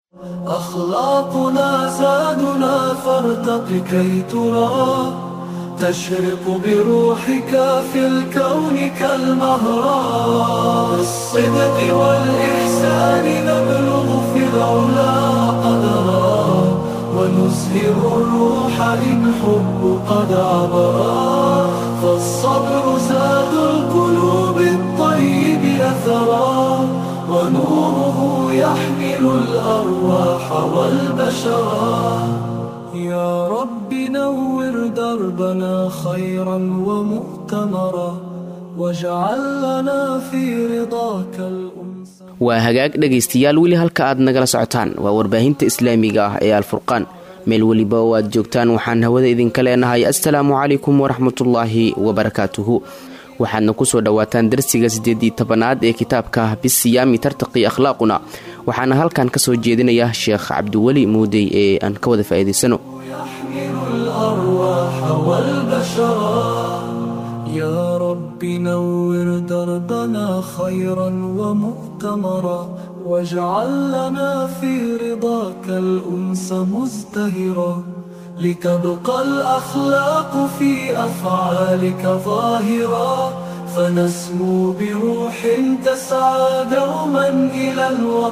أخلاقنا زادنا فارتق كي ترى تشرق بروحك في الكون كالمهرة بالصدق والإحسان نبلغ في العلا قدرا ونزهر الروح إن حب قد عبرا فالصبر زاد القلوب الطيب أثرا ونوره يحمل الأرواح والبشرا يا رب نور دربنا خيرا ومؤتمرا واجعل لنا في رضاك الأنس waa hagaag dhegaystayaal weli halka aad nagala socotaan waa warbaahinta islaamiga ah ee alfurqaan meel weliba oo aad joogtaan waxaan hawada idinka leenahay assalaamu calaykum waraxmatullaahi wabarakaatuhu waxaadna kusoo dhowaataan darsiga siddeedii tobanaad ee kitaabka bisiyaami tartaqi akhlaaquna waxaana halkan ka soo jeedinaya sheekh cabdiweli muudey ee aan ka wada faa'iidaysano يحمل الأرواح والبشرا يا رب نور دربنا خيرا ومؤتمرا واجعل لنا في رضاك الأنس مزدهرا لتبقى الأخلاق في أفعالك ظاهرا فنسمو بروح تسعى دوما إلى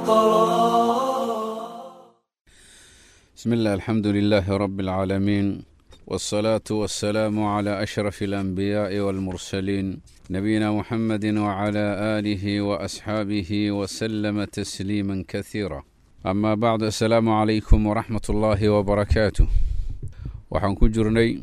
الوطرا بسم الله الحمد لله رب العالمين والصلاة والسلام على أشرف الأنبياء والمرسلين نبينا محمد وعلى آله وأصحابه وسلم تسليما كثيرا أما بعد السلام عليكم ورحمة الله وبركاته waxaan ku jirnay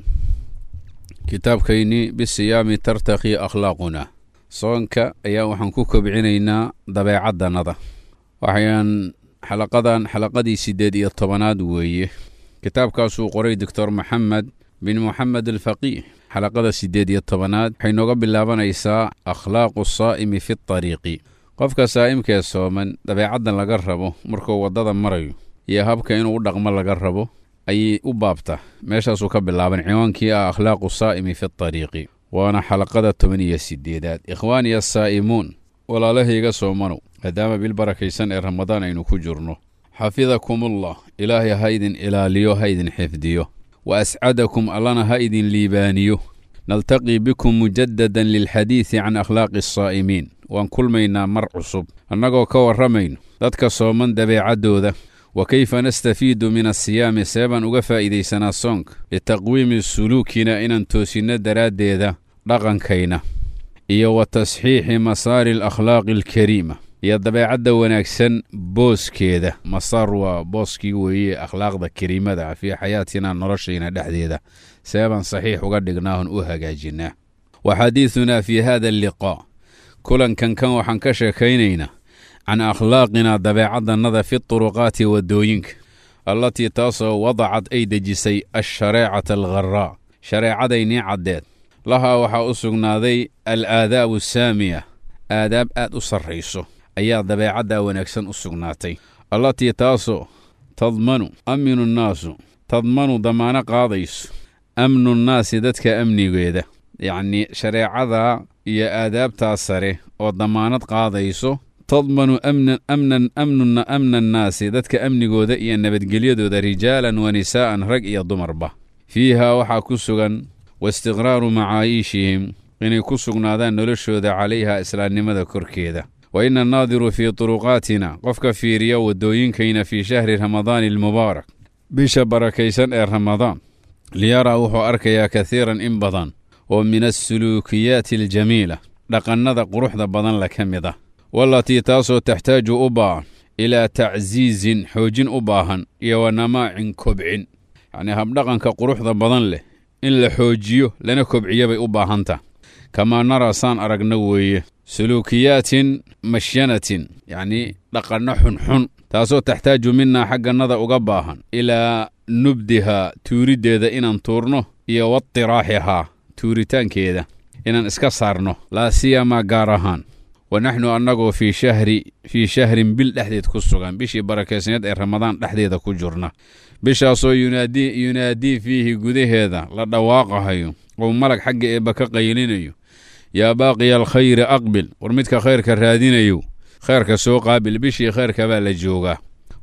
kitaabkaynii bisiyaami tartaqi akhlaaquna soonka ayaa waxaan ku kobcinaynaa dabeecadannada waxayaan xalaqadan xalaqadii siddeed iyo tobanaad weeye kitaabkaasuu qoray doctor maxamed bin moxamed alfaqiih xalaqada siddeed iyo tobanaad waxay nooga bilaabanaysaa akhlaaqu saa'imi fi tariiqi qofka saa'imkee sooman dabeecaddan laga rabo markuu waddada marayo iyo habka inuu u dhaqmo laga rabo ayay u baabta meeshaasuu ka bilaaban ciwaankii ah akhlaaqu saa'imi fi tariiqi waana xalaqada toban iyo siddeedaad ikhwaaniya saa'imuun walaalahayga soomanow maadaama bil barakaysan ee ramadaan aynu ku jirno xafidakumullah ilaahay ha idin ilaaliyo ha idin xifdiyo wa ascadakum allana ha idin liibaaniyo naltaqii bikum mujadadan lilxadiidi can akhlaaqi asaa'imiin waan kulmaynaa mar cusub annagoo ka warramayno dadka sooman dabeecaddooda wa kayfa nastafiidu min asiyaami seebaan uga faa'iidaysanaa soonka litaqwiimi suluukina inaan toosinno daraaddeeda dhaqankayna iyo wa tasxiixi masaari alakhlaaqi alkariima iyo dabeecadda wanaagsan booskeeda masaar waa booskii weeye akhlaaqda kariimada ah fii xayaatina noloshayna dhexdeeda seebaan saxiix uga dhignaahon u hagaajinnaa wa xadiidunaa fii hada alliqaa kulankan kan waxaan ka sheekaynaynaa can akhlaaqina dabeecaddannada fi turuqaati waddooyinka allatii taasoo wadacad ay dejisay alshareecata algharaa shareecadaynii caddeed lahaa waxaa u sugnaaday al aadaabu saamiya aadaab aad u sarrayso ayaa dabeecaddaa wanaagsan u sugnaatay allatii taasoo tadmanu aminu nnaasu tadmanu damaano qaadayso amnu nnaasi dadka amnigeeda yacnii shareecadaa iyo aadaabtaa sare oo damaanad qaadayso tadmanu amnan amnan amnuna amna annaasi dadka amnigooda iyo nabadgelyadooda rijaalan wa nisaa'an rag iyo dumarba fiihaa waxaa ku sugan waistiqraaru macaayiishihim inay ku sugnaadaan noloshooda calayha islaamnimada korkeeda wa ina annaadiru fii turuqaatina qofka fiiriya waddooyinkayna fii shahri ramadaani almubaarak bisha barakaysan ee ramadaan liyaraa wuxuu arkayaa kasiiran in badan oo min assuluukiyaati aljamiila dhaqannada quruxda badan la ka mid ah wallatii taasoo taxtaaju u baahan ilaa tacsiisin xoojin u baahan iyo wa namaacin kobcin yacnii habdhaqanka quruxda badan leh in la xoojiyo lana kobciyo bay u baahantah kamaa naraa saan aragna weeye suluukiyaatin mashyanatin yacnii dhaqanno xunxun taasoo taxtaaju minaa xaggannada uga baahan ilaa nubdihaa tuuriddeeda inaan tuurno iyo watiraaxihaa tuuritaankeeda inaan iska saarno laa siyamaa gaar ahaan wa naxnu annagoo fii shahri fii shahrin bil dhexdeed ku sugan bishii barakaysneed ee ramadaan dhexdeeda ku jirna bishaasoo yunaadii yunaadii fiihi gudaheeda la dhawaaqahayo oo malag xagga eebba ka qaylinayo yaa baaqiya alkhayri aqbil war midka khayrka raadinayo khayrka soo qaabil bishii khayrka baa la joogaa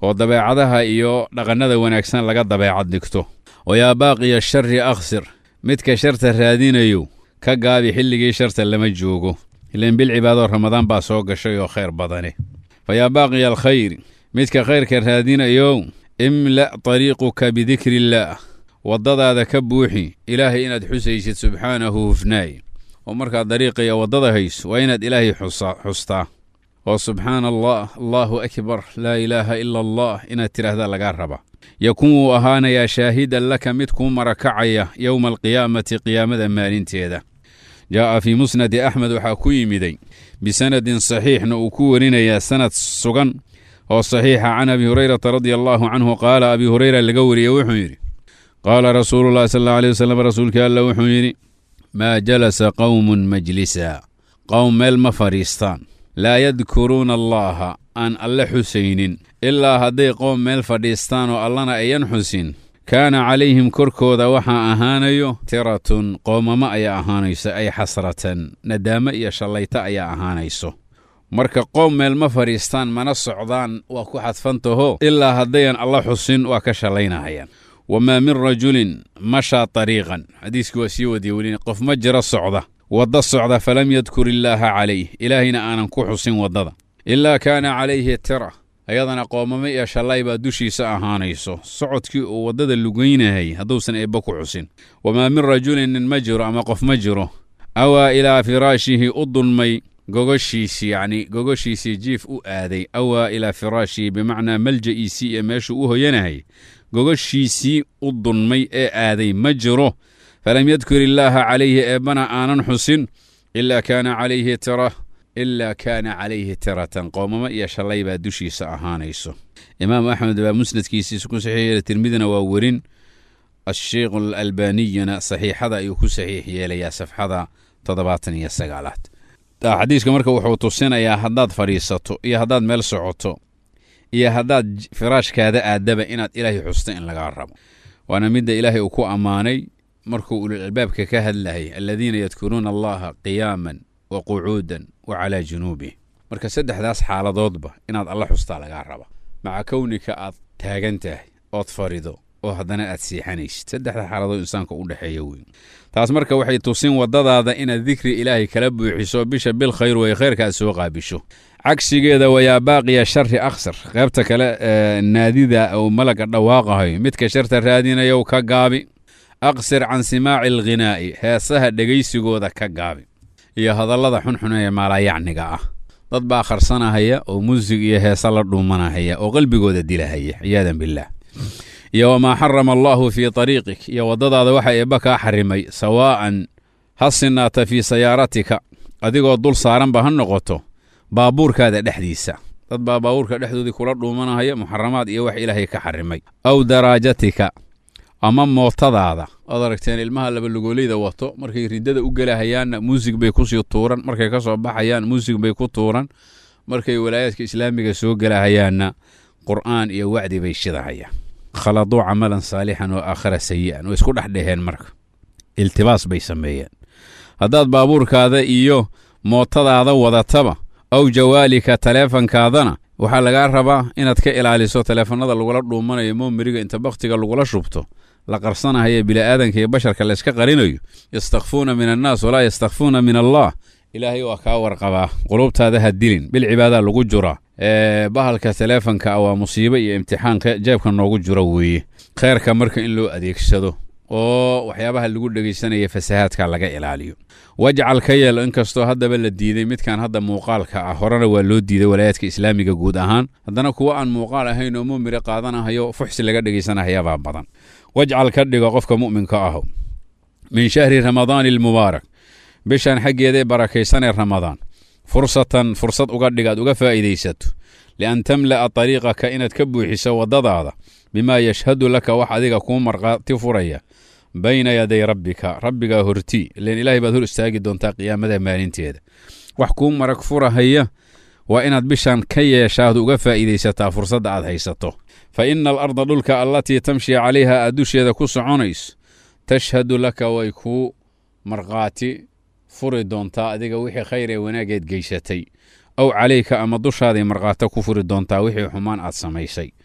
oo dabeecadaha iyo dhaqannada wanaagsan laga dabeecad dhigto oo yaa baaqiya shari akhsir midka sharta raadinayo ka gaabi xilligii sharta lama joogo ilan bil cibaadoo ramadaan baa soo gashay oo khayr badane fa yaa baaqiya alkhayr midka khayrka raadinayo imla' tariiquka bidikri illaah waddadaada ka buuxi ilaahay inaad xusaysid subxaanahu hufnaay oo markaad dariiqa iyo waddada hayso waa inaad ilaahay xustaa oo subxaana allah allaahu akbar laa ilaaha ila allah inaad tidhaahda lagaa raba yakun wuu ahaanayaa shaahidan laka mid kuu marakacaya yowma alqiyaamati qiyaamada maalinteeda jaa'a fii musnadi axmed waxaa ku yimiday bisanadin saxiixna uu ku warinayaa sanad sugan oo saxiixa can abi hurayrata radia allaahu canhu qaala abi hureyra laga wariyey wuxuu yidhi qaala rasuulu llahi sal alla alay wasalam rasuulkii alla wuxuu yidhi maa jalasa qowmun majlisa qowm meel ma fadhiistaan laa yadkuruuna allaaha aan alle xusaynin ilaa hadday qoom meel fadhiistaan oo allana ayan xusin kaana calayhim korkooda waxaa ahaanayo tiratun qoomamo ayaa ahaanayso ay xasratan nadaamo iyo shallayto ayaa ahaanayso marka qoom meel ma fadhiistaan mana socdaan waa ku xadfantaho ilaa haddayan alla xusin waa ka shallaynahayaan wamaa min rajulin mashaa tariiqan xadiiskii waa sii wadiye weli qof ma jiro socda wadda socda falam yadkur illaaha calayh ilaahayna aanan ku xusin waddada ilaa kaana calayhi tira ayadana qoomamo iyo shallay baa dushiisa ahaanayso socodkii uu waddada lugaynahay hadduusan eebba ku xusin wamaa min rajulin nin ma jiro ama qof ma jiro awaa ilaa firaashihi u dulmay gogoshiisii yacni gogoshiisii jiif u aaday awaa ilaa firaashihi bimacnaa malja'iisii ee meeshuu u hoyanahay gogoshiisii u dulmay ee aaday ma jiro falam yadkur illaaha calayhi eebbana aanan xusin ilaa kaana calayhi tira ilaa kaana calayhi tiratan qoomamo iyo shallay baa dushiisa ahaanayso imaam axmed baa musnadkiisiisa ku saxiix yeelay tirmidina waa werin asheikh alalbaniyuna saxiixada ayuu ku saxiix yeelayaa safxada toddobaatan iyo sagaalaad xadiiska marka wuxuu tusinayaa haddaad fadhiisato iyo haddaad meel socoto iyo haddaad firaashkaada aadaba inaad ilaahay xusto in lagaa rabo waana midda ilaahay uu ku ammaanay markuu ulul albaabka ka hadlayay aladiina yadkuruuna allaha qiyaaman wa qucuudan wa calaa junuubih marka saddexdaas xaaladoodba inaad alla xustaa lagaa raba maca kownika aad taagan tahay ood fadhido oo haddana aad siixanaysid saddexda xaaladood insaanka u dhexeeya weyn taas marka waxay tusin waddadaada inaad dikri ilaahay kala buuxiso bisha bil khayr way khayrka aad soo qaabisho cagsigeeda wayaa baaqiya shari akhsar qaybta kale naadida uu malaga dhawaaqahayo midka sharta raadinayow ka gaabi aqsir can simaaci alghinaa'i heesaha dhegaysigooda ka gaabi iyo hadallada xunxun ee maalayacniga ah dad baa kharsanahaya oo muusig iyo heesa la dhuumanahaya oo qalbigooda dilahaya ciyaadan billaah iyo wamaa xarama allaahu fii tariiqik iyo waddadaada waxa eebba kaa xarimay sawaa'an ha sinaata fii sayaaratika adigoo dul saaranba ha noqoto baabuurkaada dhexdiisa dad baa baabuurka dhexdoodii kula dhuumanahaya muxaramaad iyo wax ilaahay ka xarimay aw daraajatika ama mootadaada oad aragteen ilmaha labalugoolayda wato markay riddada u gelahayaanna muusig bay kusii tuuran markay ka soo baxayaan muusig bay ku tuuran markay walaayaadka islaamiga soo gelahayaanna qur'aan iyo wacdi bay shidahayaan khaladuu camalan saalixan oo aakhara sayi'an way isku dhex dheheen marka iltibaas bay sameeyeen haddaad baabuurkaada iyo mootadaada wadataba aw jawaalika taleefankaadana waxaa lagaa rabaa inaad ka ilaaliso taleefannada lagula dhuumanayo moomeriga inta bakhtiga lagula shubto la qarsanahaye bili'aadanka iyo basharka layska qarinayo yastakfuuna min annaas walaa yastakfuuna min allah ilaahay waa kaa warqabaa qulubtaada ha dilin bil cibaadaa lagu jura bahalka taleefanka waa musiibo iyo imtixaanka jeebka noogu jiro weeye kheyrka marka in loo adeegsado oo waxyaabaha lagu dhegaysanaya fasahaadka laga ilaaliyo wajcal ka yeel inkastoo haddaba la diiday midkan hadda muuqaalka ah horena waa loo diiday walaayaadka islaamiga guud ahaan haddana kuwo aan muuqaal ahayn oo mumire qaadanahayo fuxsi laga dhegaysanahayabaa badan wajcal ka dhigo qofka mu'minka aho min shahri ramadaani almubaarak bishan xaggeedae barakaysanee ramadaan fursatan fursad uga dhig aad uga faa'iidaysato lian tamla'a tariiqaka inaad ka buuxiso waddadaada bimaa yashhadu laka wax adiga kuu markhaati furaya bayna yaday rabbika rabbigaa horti ilen ilaahay baad hor istaagi doontaa qiyaamada maalinteeda wax kuu marag furahaya waa inaad bishan ka yeeshaad uga faa'iidaysataa fursadda aad haysato fa ina alarda dhulka allatii tamshi calayha aad dusheeda ku soconayso tashhadu laka way kuu markhaati furi doontaa adiga wixii khayr ee wanaageed geysatay aw calayka ama dushaaday markhaato ku furi doontaa wixii xumaan aad samaysay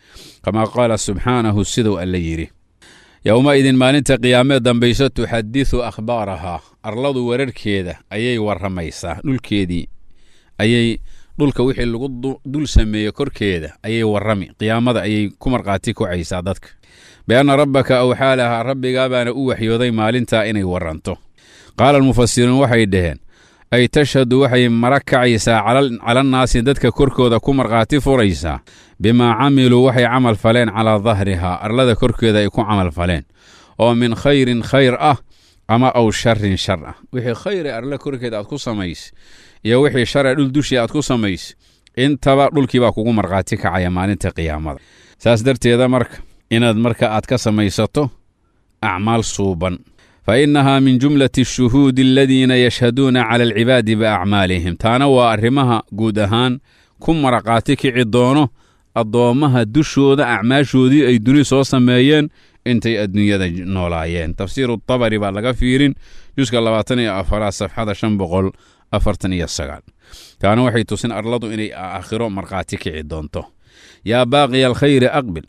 kamaa qaala subxaanahu siduu alle yidhi yowmaidin maalinta qiyaamee dambayso tuxadisu akhbaarahaa arladu wararkeeda ayay warramaysaa dhulkeedii ayay dhulka wixii lagu dul sameeye korkeeda ayay warrami qiyaamada ayay ku markhaati kacaysaa dadka bianna rabbaka awxaa lahaa rabbigaa baana u waxyooday maalintaa inay warranto qaala almufasiruun waxay dhaheen ay tashhadu waxay mara kacaysaa calannaasi dadka korkooda ku markhaati furaysaa bimaa camiluu waxay camal faleen calaa dahrihaa arlada korkeeda ay ku camal faleen oo min khayrin khayr ah ama aw sharin shar ah wixii khayre arla korkeeda aad ku samays iyo wixii share dhul dushii aad ku samays intaba dhulkiibaa kugu markhaati kacaya maalinta qiyaamada saas darteeda marka inaad marka aad ka samaysato acmaal suuban fa innahaa min jumlati ashuhuudi aladiina yashhaduuna cala alcibaadi biacmaalihim taana waa arrimaha guud ahaan ku maraqaati kici doono addoommaha dushooda acmaashoodii ay duni soo sameeyeen intay adduunyada noolaayeen tafsiiru tabari baa laga fiirin juska labaatan iyo afaraad safxada shan boqol afartan iyo sagaal taana waxay tusin arladu inay aakhiro markhaati kici doonto yaa baaqiya alkhayri aqbil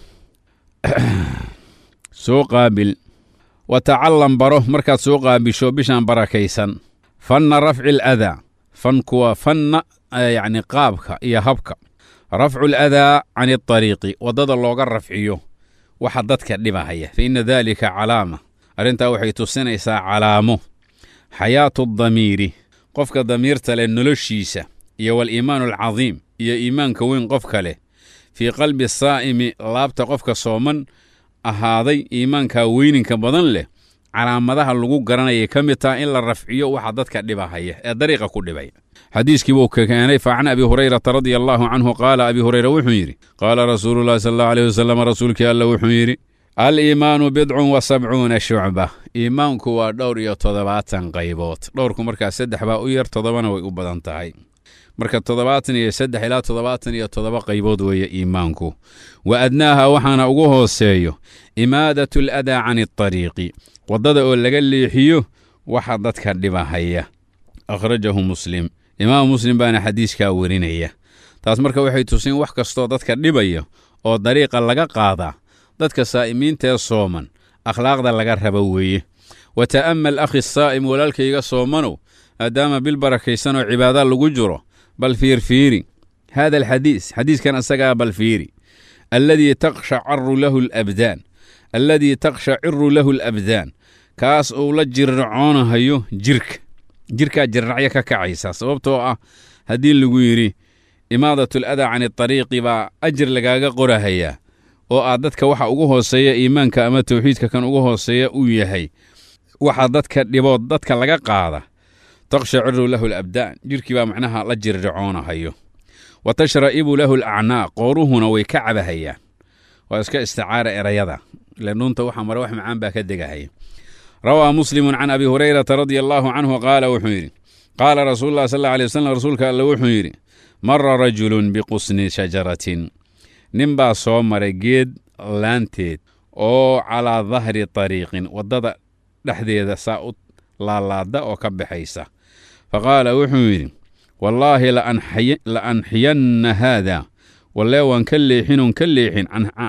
soo qaabil wa tacallam baro markaad soo qaabisho bishaan barakaysan fanna rafci aladaa fanku waa fanna yacni qaabka iyo habka rafcu aladaa can adariiqi waddada looga rafciyo waxa dadka dhibahaya fa inna daalika calaama arrintaa waxay tusinaysaa calaamo xayaatu damiiri qofka damiirta leh noloshiisa iyo waliimaanu alcadiim iyo iimaanka weyn qofka leh fii qalbi saa'imi laabta qofka sooman ahaaday iimaanka weyninka badan leh calaamadaha lagu garanayay ka mid taha in la rafciyo waxa dadka dhibahaya ee dariiqa ku dhibaya xadiiskii buu ka keenay fa can abi hurayrata radia allaahu canhu qaala abi hureyra wuxuu yidhi qaala rasuulullahi sal allahu aleyh wasalam rasuulkii alla wuxuu yidhi aliimaanu bidcun wa sabcuuna shucba iimaanku waa dhowr iyo toddobaatan qaybood dhowrku markaa saddex baa u yar toddobana way u badan tahay marka toddobaatan iyo saddex ilaa toddobaatan iyo toddoba qaybood weeye iimaanku wa adnaaha waxaana ugu hooseeyo imaadatu aladaa can adariiqi waddada oo laga leexiyo waxa dadka dhibahaya akhrajahu muslim imaamu muslim baana xadiiskaa werinaya taas marka waxay tusin wax kastoo dadka dhibaya oo dariiqa laga qaadaa dadka saa'imiintaee sooman akhlaaqda laga raba weeye wa ta'ammal akhi saa'im walaalkayga soomanow maadaama bil barakaysanoo cibaada lagu jiro bal fiirfiiri hada alxadiis xadiiskan isagaa bal fiiri alladii takshacaru lahu alabdaan alladii takshaciru lahu alabdaan kaas uu la jirracoonahayo jirka jirkaa jirracyo ka kacaysa sababtoo ah haddii lagu yidhi imaadat aladaa can adariiqi baa ajir lagaaga qorahayaa oo aad dadka waxa ugu hooseeya iimaanka ama tawxiidka kan ugu hooseeya uu yahay waxa dadka dhibood dadka laga qaada takshaciru lahu alabdaan jirkii baa macnaha la jirracoonahayo wa tashra'ibu lahu alacnaaq qooruhuna way ka cabahayaan waa iska isticaara erayada ile nuunta waxa mare wax macaan baa ka degahaya rawaa muslimun can abi hurayrata radia allaahu canhu qaala wuxuu yidhi qaala rasuulu lah sal alla alay wasalam rasuulka alle wuxuu yidhi mara rajulun biqusni shajaratin nin baa soo maray geed laanteed oo calaa dahri tariiqin waddada dhexdeeda saa u laalaada oo ka baxaysa fa qaala wuxuu yidhi wallaahi la anxiyanna haada wallee waan ka leexinoon ka leexin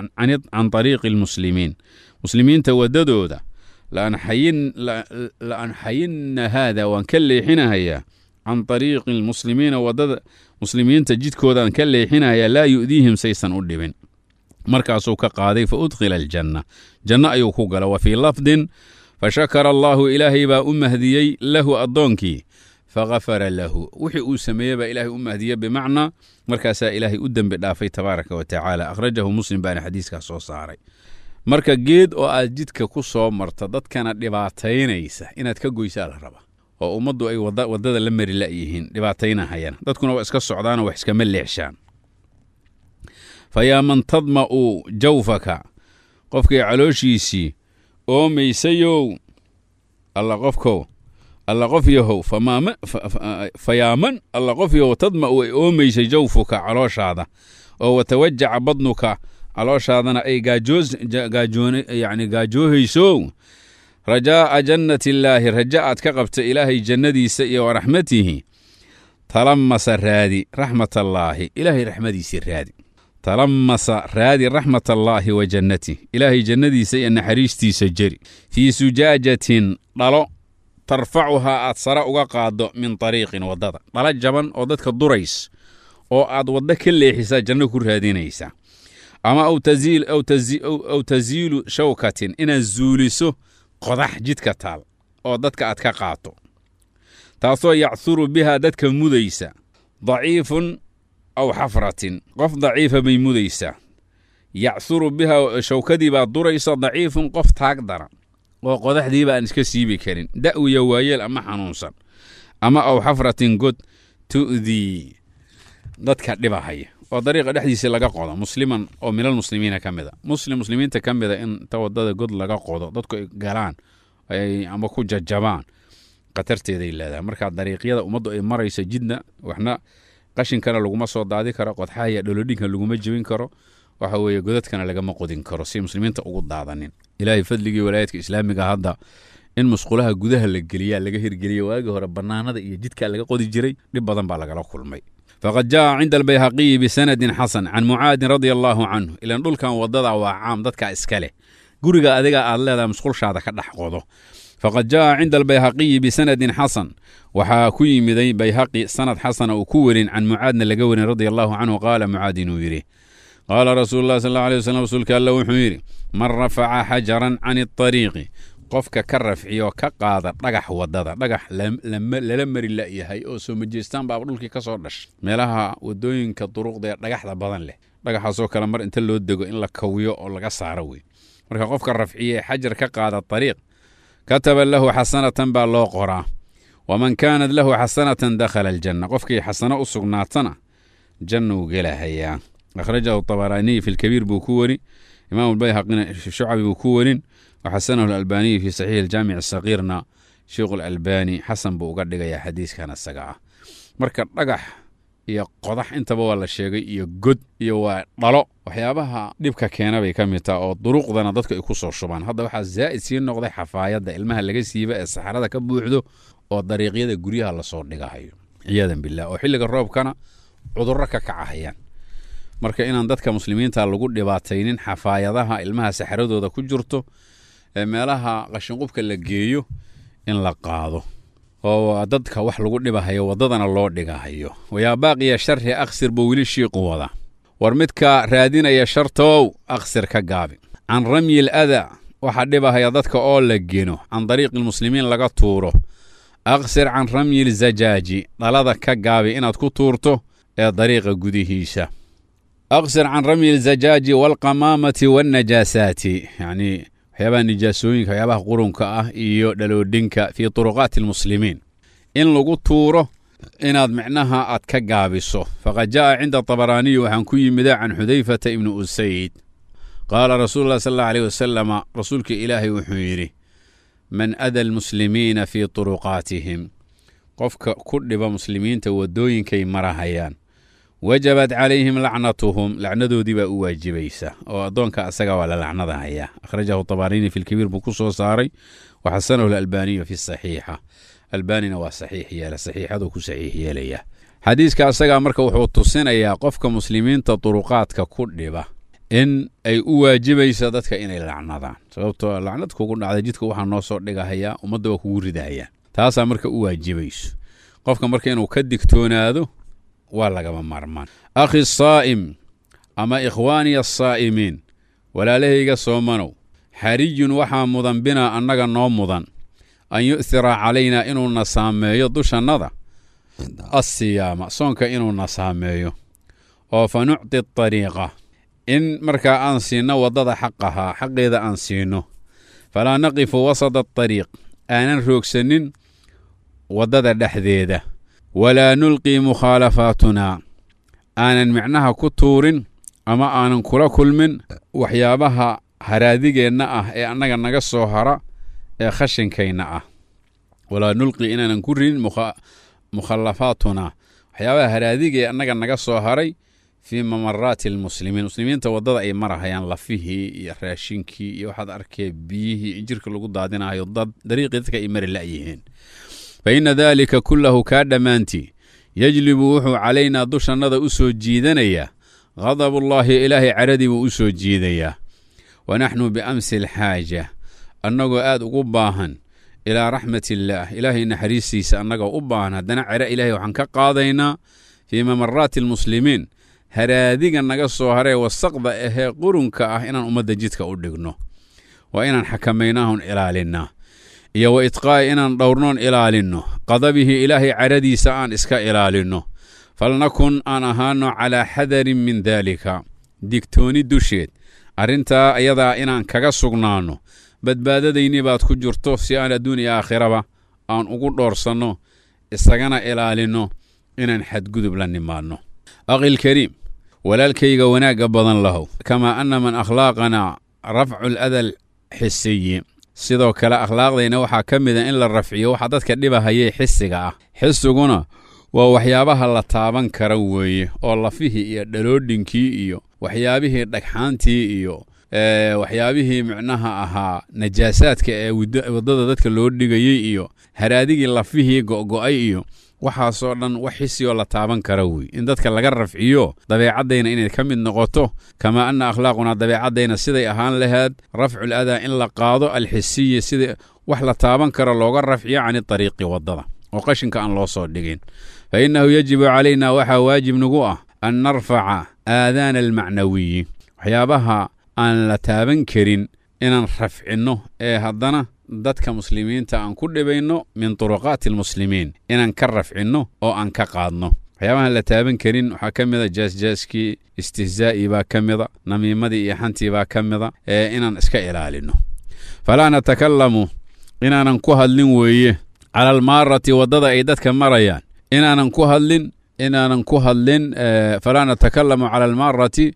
can tariiqi almuslimiin muslimiinta waddadooda la anxayinna haada waan ka leexinahayaa can tariiqi almuslimiina waddada muslimiinta jidkoodaan ka leexinahayaa laa yu'diihim saysan u dhibin markaasuu ka qaaday fa udkhila aljanna janno ayuu ku gala wa fii lafdin fa shakara allaahu ilaahay baa u mahdiyey lahu addoonkii faghafara lahu wixii uu sameeyey baa ilaahay u mahdiye bimacnaa markaasaa ilaahay u dembi dhaafay tabaaraka wa tacaala akhrajahu muslim baana xadiiskaas soo saaray marka geed oo aad jidka ku soo marta dadkana dhibaataynaysa inaad ka goysaa la raba oo ummaddu ay waddada la mari la'yihiin dhibaataynahayaan dadkuna waa iska socdaanoo wax iskama leexshaan fa yaa man tadma'u jawfaka qofkii calooshiisii oomaysayow alla qofkow alla qof yahow fa yaa man alla qof yahow tadma'u ay oomaysay jawfuka calooshaada oo watawajaca badnuka calooshaadana ay yani gaajoohayso rajaa'a jannati illaahi raja aad ka qabta ilaahay jannadiisa iyo waraxmatihi talamasa raadi raxmatallaahi ilaahay raxmadiisii raadi talamasa raadi raxmat allaahi wa jannatih ilaahay jannadiisa iyo naxariistiisa jeri fii sujaajatin dhalo tarfacuhaa aad sare uga qaaddo min tariiqin waddada dhalo jaban oo dadka durays oo aad waddo ka leexisaa janno ku raadinaysa ama aw tasiilu shawkatin inaad zuuliso qodax jidka taal oo dadka aad ka qaato taasoo yacsuru bihaa dadka mudaysa daciifun aw xafratin qof daciifa bay mudaysaa yacsuru bihaa shawkadii baa duraysa daciifun qof taag dara oo qodaxdiiba aan iska siibi karin da'wiya waayeel ama xanuunsan ama aw xafratin god tu'dii dadka dhibahaya oo dariiqa dhexdiisii laga qodo musliman oo minal muslimiina ka mid a muslim muslimiinta ka mid a in inta wadada god laga qodo dadku ay galaan ama ku jajabaan khatarteeday leedahay marka dariiqyada ummaddu ay marayso jidna waxna qashinkana laguma soo daadi karo qodxahaya dholodhinka laguma jebin karo waxa weeye godadkana lagama qodin karo si muslimiinta ugu daadanin ilaahay fadligii walaayadka islaamiga hadda in musqulaha gudaha la geliyaa laga hirgeliya waagii hore bannaanada iyo jidkaa laga qodi jiray dhib badan baa lagala kulmay faqad jaa cinda albayhaqiyi bisanadin xasan can mucaadin radia allaahu canhu ilan dhulkan wadada waa caam dadka iska leh guriga adiga aad leedahay musqulshaada ka dhex qodo faqad jaa cinda albayhaqiyi bisanadin xasan waxaa ku yimiday bayhaqi sanad xasana uu ku werin can mucaadna laga werin radia allahu canhu qaala mucaad inuu yidhi qaala rasuulu lah sal alla alay waslm rasuulka alla wuxuu yidhi man rafaca xajaran can iطariiqi qofka ka rafciyo ka qaada dhagax wadada dhagax lala mari la'yahay oo soo majeestaan baaba dhulkii ka soo dhash meelaha wadooyinka duruqda ee dhagaxda badan leh dhagaxaasoo kale mar inta loo dego in la kawiyo oo laga saaro wey marka qofka rafciye xajar ka qaada ariiq kataba lahu xasanatan baa loo qoraa waman kaanat lahu xasanatan dakhala aljanna qofkii xasano u sugnaatana jannuu gelahayaa akhrajahu طabaraaniyi fi lkabiir buu ku weri imaam albayhaqina shucabi buu ku werin waxasanahu alalbaaniyi fi saxiixi aljaamic asakiirna sheikhu alalbani xasan buu uga dhigayaa xadiiskan isaga ah marka dhagax iyo qodax intaba waa la sheegay iyo god iyo waa dhalo waxyaabaha dhibka keena bay ka mid taha oo duruuqdana dadku ay ku soo shubaan hadda waxaa zaa'id sii noqday xafaayadda ilmaha laga siiba ee saxarada ka buuxdo oo dariiqyada guryaha lasoo dhigahayo ciyaadan bilah oo xilliga roobkana cudurro ka kacahayaan marka inaan dadka muslimiinta lagu dhibaataynin xafaayadaha ilmaha saxaradooda ku jirto ee meelaha qashinqubka la geeyo in la qaado oo dadka wax lagu dhibahayo waddadana loo dhigahayo wayaa baaqiya sharri aksir buu weli shiiqu wada war midka raadinaya shartow aksir ka gaabi can ramyi l adaa waxaa dhibahaya dadka oo la geno can dariiqi lmuslimiin laga tuuro aksir can ramyi lzajaaji dhalada ka gaabi inaad ku tuurto ee dariiqa gudihiisa aksir can ramyi lzajaaji waalqamaamati waalnajaasaati yacnii waxyaabaha nijaasooyinka waxyaabaha qurunka ah iyo dhaloodhinka fii turuqaati almuslimiin in lagu tuuro inaad micnaha aad ka gaabiso faqad jaa'a cinda tabaraaniyi waxaan ku yimida can xudayfata ibni usayd qaala rasuulu lah sal alla aleyh wasalama rasuulka ilaahay wuxuu yidhi man ada almuslimiina fii turuqaatihim qofka ku dhiba muslimiinta waddooyinkay marahayaan wajabat calayhim lacnatuhum lacnadoodii baa u waajibaysa oo addoonka asaga waa la lacnadahayaa akhrajahu tabarini fi lkabiir buu ku soo saaray wa xasanahu lalbaaniyu fi saxiixa albaanina waa saxiix yeela saxiixaduu ku saxiix yeelaya xadiiska asagaa marka wuxuu tusinayaa qofka muslimiinta duruqaadka ku dhiba in ay u waajibaysa dadka inay lacnadaan sababtoo lacnad kugu dhacday jidka waxaa noo soo dhigahayaa ummadda waa kugu ridahayaan taasaa marka u waajibayso qofka marka inuu ka digtoonaado waa lagama maarmaan akhi saa'im ama ikhwaaniya asaa'imiin walaalahayga soomanow xariyun waxaa mudan binaa annaga noo mudan an yu'thira calaynaa inuuna saameeyo dushannada asiyaama soonka inuuna saameeyo oo fa nucti ariiqa in markaa aan siinno waddada xaqahaa xaqeeda aan siinno falaa naqifu wasada atariiq aanan roogsanin waddada dhexdeeda walaa nulqii mukhaalafaatunaa aanan micnaha ku tuurin ama aanan kula kulmin waxyaabaha haraadigeenna ah ee annaga naga soo hara ee khashinkayna ah walaa nulqii inaanan ku ridin mukhallafaatunaa waxyaabaha haraadige ee annaga naga soo haray fii mamaraati almuslimiin muslimiinta waddada ay marahayaan lafihii iyo raashinkii iyo waxaad arkee biyihii in jirka lagu daadinahayo dad dariiqii dadka ay mari la'yihiin fa inna daalika kullahu kaa dhammaantii yejlibu wuxuu calaynaa dushannada u soo jiidanayaa ghadabullaahi ilaahay caradii buu u soo jiidayaa wa naxnu biamsi alxaaja annagoo aad ugu baahan ilaa raxmat illaah ilaahay naxariistiisa annagoo u baahan haddana cere ilaahay waxaan ka qaadaynaa fii mamaraati almuslimiin haraadiga naga soo haree wasaqda ahee qurunka ah inaan ummadda jidka u dhigno waa inaan xakamaynaahun ilaalinnaa iyo wa idqaa'i inaan dhowrnoon ilaalinno qadabihii ilaahay caradiisa aan iska ilaalinno falnakun aan ahaano calaa xadarin min daalika digtooni dusheed arrintaa ayadaa inaan kaga sugnaanno badbaadadaynii baad ku jirto si aan adduun iyo aakhiraba aan ugu dhoorsanno isagana ilaalinno inaan xadgudub la nimaadno aqilkariim walaalkayga wanaagga badan lahow kamaa anna man akhlaaqanaa rafcu ladal xisiyi sidoo kale akhlaaqdayna waxaa ka mida in la rafciyo waxa dadka dhibahayee xisiga ah xisiguna waa waxyaabaha la taaban kara weeye oo lafihii iyo dhaloodhinkii iyo waxyaabihii dhagxaantii iyo waxyaabihii micnaha ahaa najaasaadka ee waddada dadka loo dhigayey iyo haraadigii lafihii go'go'ay iyo waxaasoo dhan wax xisiyoo la taaban kara wey in dadka laga rafciyo dabeecaddayna inay ka mid noqoto kamaa anna akhlaaqunaa dabeecaddayna siday ahaan lahayd rafcul adaa in la qaado alxisiyi sida wax la taaban karo looga rafciyo cani ariiqi waddada oo qashinka aan loo soo dhigin fa innahu yajibu calaynaa waxaa waajib nagu ah an narfaca aadaana almacnawiyi waxyaabaha aan la taaban karin inaan rafcinno ee haddana dadka muslimiinta aan ku dhibayno min turuqaati almuslimiin inaan ka rafcinno oo aan ka qaadno waxyaabahaan la taaban karin waxaa ka mida jaasjaaskii istihzaa'ii baa ka mida namiimadii iyo xantii baa ka mida ee inaan iska ilaalinno falaa natakallamu inaanan ku hadlin weeye cala almaarati waddada ay dadka marayaan inaanan ku hadlin inaanan ku hadlin falaa natakalamu cala almaarati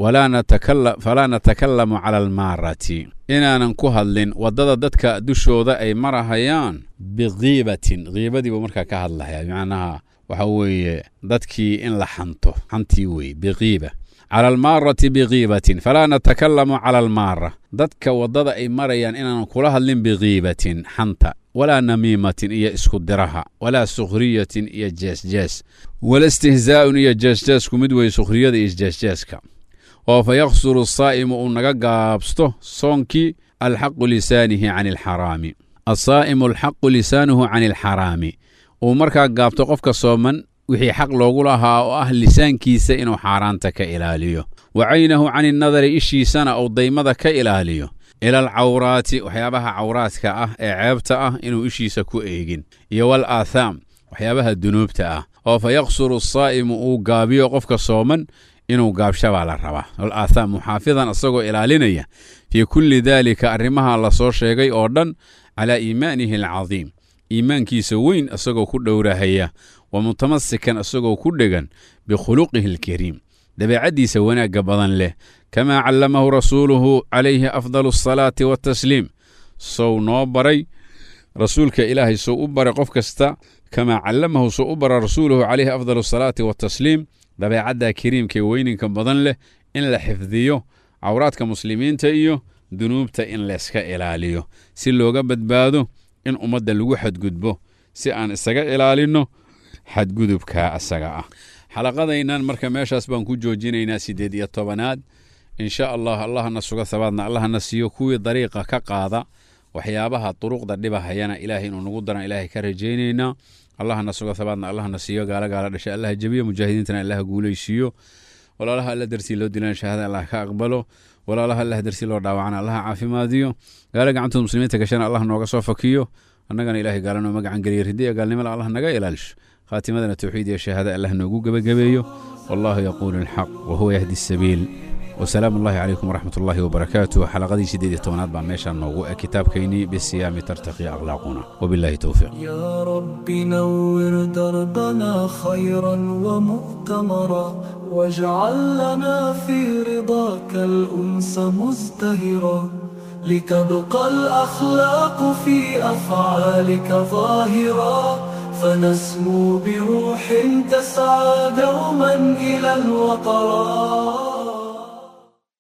falaa natakalamu cala almaarati inaanan ku hadlin waddada dadka dushooda ay marahayaan bikiibatin kiibadii buu markaa ka hadlaya macnaha waxa weeye dadkii in la xanto xantii weye bikiiba cala almaarati bikiibatin falaa natakalamu cala almaara dadka waddada ay marayaan inaanan kula hadlin bikiibatin xanta walaa namiimatin iyo isku diraha walaa sukhriyatin iyo jeesjees wala istihzaa'un iyo jeesjeesku mid weye sukhriyada iyo jeesjeeska oo fa yaksuru asaa'imu uu naga gaabsto soonkii alxaqu lisaanihi cani alxaraami asaa'imu alxaqu lisaanuhu cani alxaraami uu markaa gaabto qofka sooman wixii xaq loogu lahaa oo ah lisaankiisa inuu xaaraanta ka ilaaliyo wa caynahu cani annadari ishiisana uu daymada ka ilaaliyo ila alcawraati waxyaabaha cawraadka ah ee ceebta ah inuu ishiisa ku eegin iyo wal aathaam waxyaabaha dunuubta ah oo fa yaksuru asaa'imu uu gaabiyo qofka sooman inuu gaabsha baa la rabaa wal aathaam muxaafidan isagoo ilaalinaya fii kulli daalika arrimaha la soo sheegay oo dhan calaa iimaanihi alcadiim iimaankiisa weyn isagoo ku dhowrahaya wa mutamasikan isagoo ku dhegan bikhuluqihi alkariim dabeecaddiisa wanaagga badan leh kamaa callamahu rasuuluhu calayhi afdalu asalaati watasliim sow noo baray rasuulka ilaahay sow u baray qof kasta kamaa callamahu sow u bara rasuuluhu calayhi afdalu asalaati watasliim dabeecadda kariimkaee weyninka badan leh in la xifdiyo cawraadka muslimiinta iyo dunuubta in layska ilaaliyo si looga badbaado in ummadda lagu xadgudbo si aan isaga ilaalinno xadgudubka asaga ah xalaqadaynan marka meeshaas baan ku joojinaynaa siddeed iyo tobanaad insha allah allahna suga habaadna allahna siiyo kuwii dariiqa ka qaada waxyaabaha duruqda dhibahayana ilaahay inuu nagu daran ilaahay ka rajaynaynaa allahna suga habaadna allahna siiyo gaala gaala dhashay allaha jebiyo mujaahidiintana allaha guulaysiiyo walaalaha alla dartii loo dilan shahaada allah ka aqbalo walaalaha allah dartii loo dhaawacana allaha caafimaadiyo gaala gacantooda muslimiinta gashana allah nooga soo fakiyo annagana ilahay gaala noo magacan geliya ridiya gaalnimada allah naga ilaalisho khaatimadana towxiid iyo shahaada allah noogu gebagabeeyo wallahu yaquulu alxaq wahuwa yahdi asabiil وسلام الله عليكم ورحمة الله وبركاته حلقة سيدي تونات بان ميشان نوغو كتاب كيني بالصيام ترتقي أخلاقنا وبالله توفيق يا رب نور دربنا خيرا ومؤتمرا واجعل لنا في رضاك الأنس مزدهرا لتبقى الأخلاق في أفعالك ظاهرا فنسمو بروح تسعى دوما إلى الوطرات